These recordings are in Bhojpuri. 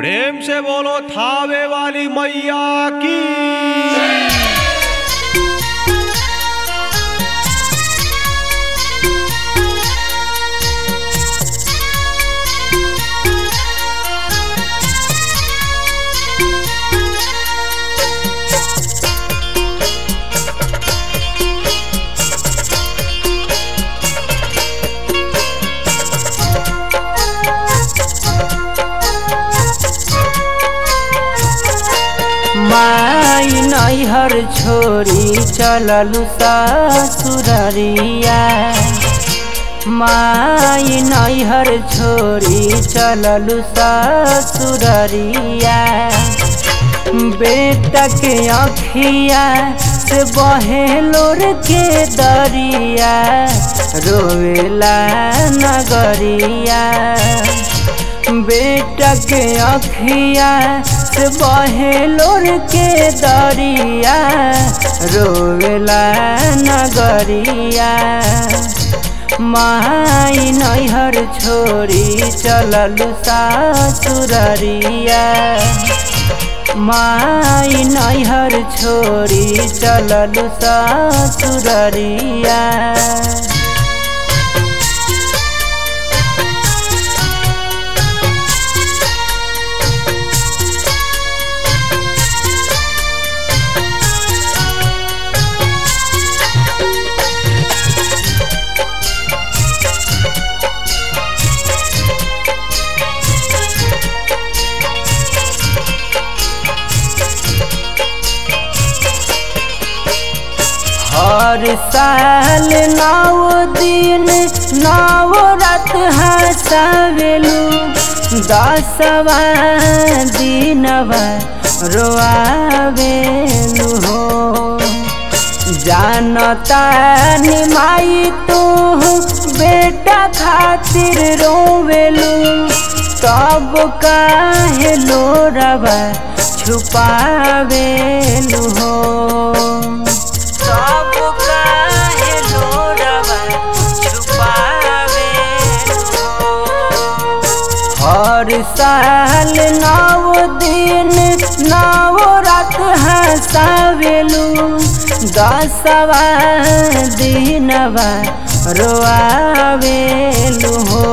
प्रेम से बोलो थावे वाली मैया की माई नैहर छोरी चललु ससुररिया माई नैहर छोरी चललु ससुररिया बेटा के अखिया से बहे लोर के दरिया रोवेला नगरिया बेटा के अखिया से बहे लोर के दरिया रोवेला नगरिया माई नैहर छोरी चललु सासुररिया माई नैहर छोरी चललु सासुररिया हर साल नौ दिन नौ रात हंसावेलू दसवा दिनवा रोआवेलू हो जानता निमाई तू बेटा खातिर रोवेलू तब काहे लोरवा छुपावेलू हो सब काहे लोरवा छुपावेलू हर साल नौ दिन नौ रात हंसावेलू दसवा दिनवा रोआवेलू हो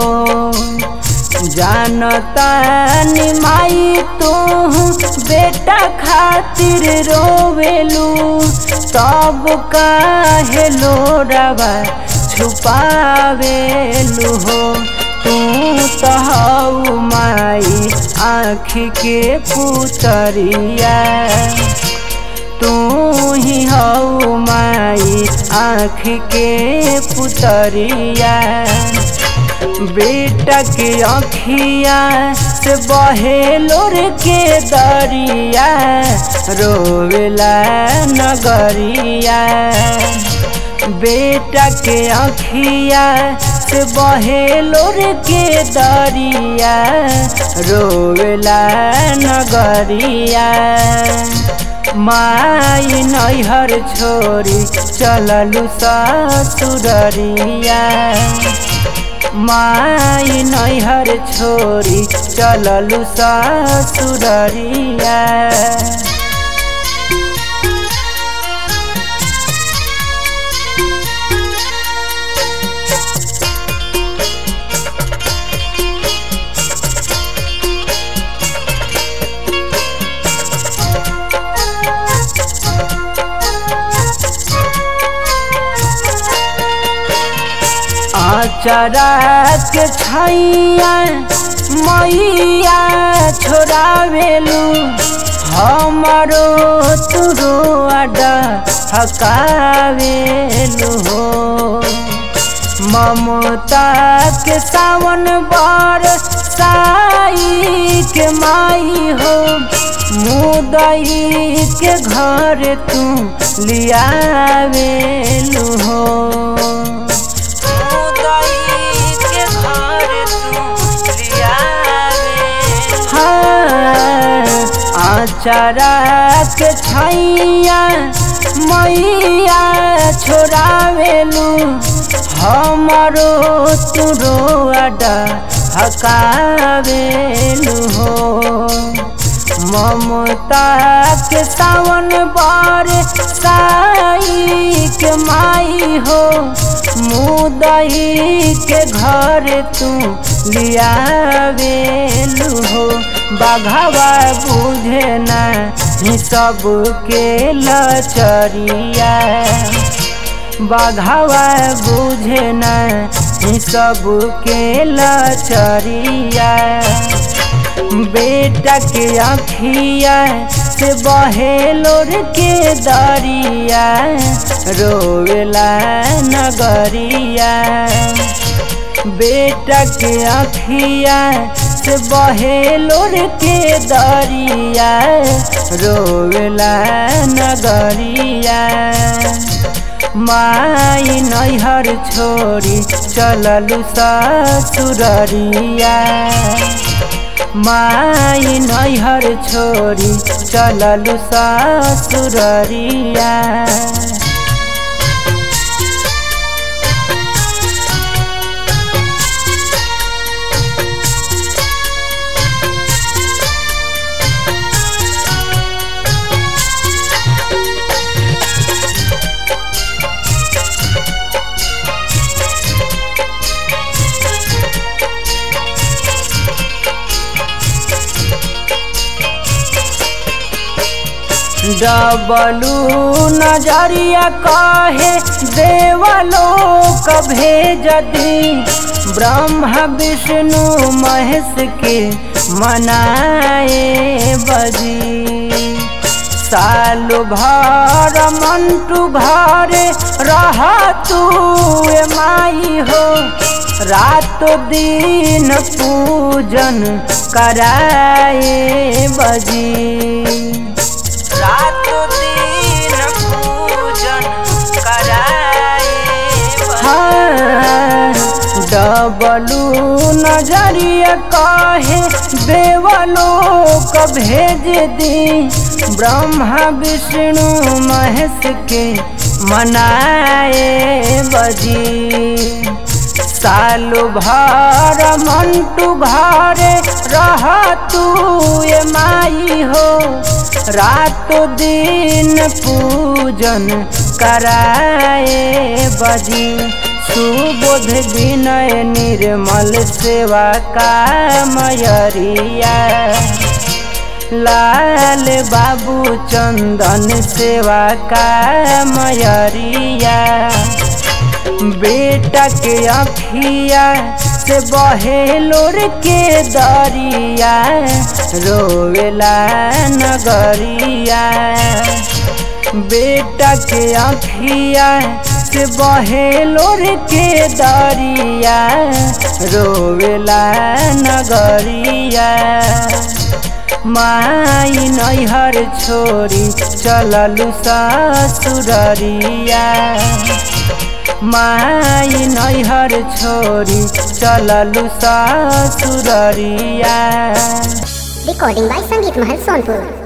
जानता निमाई तू बेटा खातिर रोवेलू तब काहे लोरवा छुपावेलू हो तू तो हऊ माई आँखी के पुतरिया तू ही हऊ माई आँख के पुतरिया बेटा के अखिया से बहे लोर के दरिया रोवेला नगरिया बेटा के अखिया से बहे लोर के दरिया रोवेला नगरिया माई नैहर छोरी चललु ससुररिया माई नैहर छोरी चललु ससुररिया आचरा के छैया मैया छोड़ावेलू हमारो तुरो अड्डा हकावेलू हो ममता के सावन बर साई के माई हो मुदई के घर तू लियावेलू हो आचरा के छैया मैया छोड़ावेलू हमारो तुरो अड्डा हकावेलू हो ममता के सावन बार साई के माई हो मुदई के घर तू लियावेलू हो बाघावा बुझे ना ही सब के लचरिया बाघावा बुझे ना ही सब के लचरिया बेटा के अखिया से बहे लोर के दरिया रोवेला नगरिया बेटा के अखिया से बहे लोर के दरिया रोवेला नगरिया माई नैहर छोड़ी चललू ससुररिया माई नैहर छोड़ी चललू ससुररिया डबलू नजरिया कहे देवलोक भेज दी ब्रह्मा विष्णु महेश के मनाए बजी साल भर मंटू घर रह तू माई हो रात दिन पूजन कराए बजी रात दिन पूजन कराए डबलू नजरिया कहे देवलोक भेज दी ब्रह्मा विष्णु महेश के मनाए बजी सालू भर मंटू घर रह तू माई हो रात दिन पूजन कराए बजी सुबोध विनय निर्मल सेवा का मयरिया लाल बाबू चंदन सेवा का मयरिया बेटा के अखिया से बहे लोर के दरिया रोवेला नगरिया बेटा के अखिया से बहे लोर के दरिया रोवेला नगरिया माई नैहर छोड़ी चललू ससुररिया माई नैहर छोड़ी चललू ससुररिया Recording by Sangeet Mahal Sonpur.